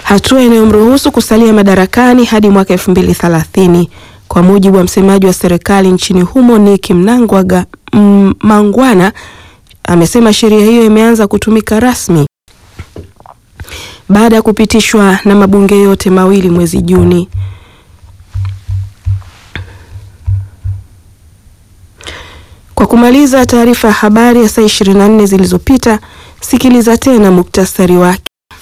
hatua inayomruhusu kusalia madarakani hadi mwaka 2030. Kwa mujibu wa msemaji wa serikali nchini humo Nick Mnangagwa mm, Mangwana amesema sheria hiyo imeanza kutumika rasmi baada ya kupitishwa na mabunge yote mawili mwezi Juni. Kwa kumaliza taarifa ya habari ya saa 24 zilizopita, sikiliza tena muktasari wake.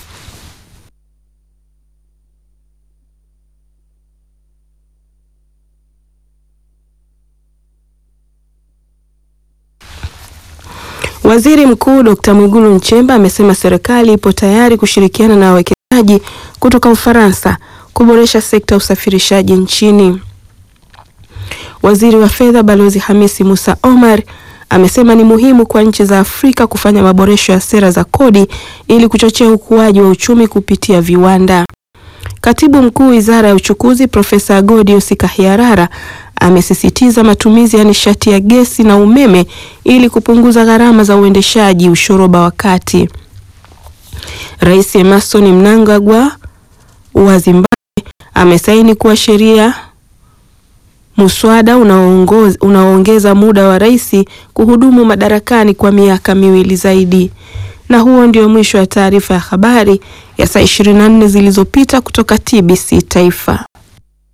Waziri Mkuu Dr. Mwigulu Nchemba amesema serikali ipo tayari kushirikiana na wawekezaji kutoka Ufaransa kuboresha sekta ya usafirishaji nchini. Waziri wa Fedha Balozi Hamisi Musa Omar amesema ni muhimu kwa nchi za Afrika kufanya maboresho ya sera za kodi ili kuchochea ukuaji wa uchumi kupitia viwanda. Katibu Mkuu Wizara ya Uchukuzi Profesa Godius Kahiarara amesisitiza matumizi ya nishati ya gesi na umeme ili kupunguza gharama za uendeshaji ushoroba wa kati. Rais Emmerson Mnangagwa wa Zimbabwe amesaini kuwa sheria muswada unaoongeza muda wa rais kuhudumu madarakani kwa miaka miwili zaidi. Na huo ndio mwisho wa taarifa ya habari ya saa 24 zilizopita kutoka TBC Taifa.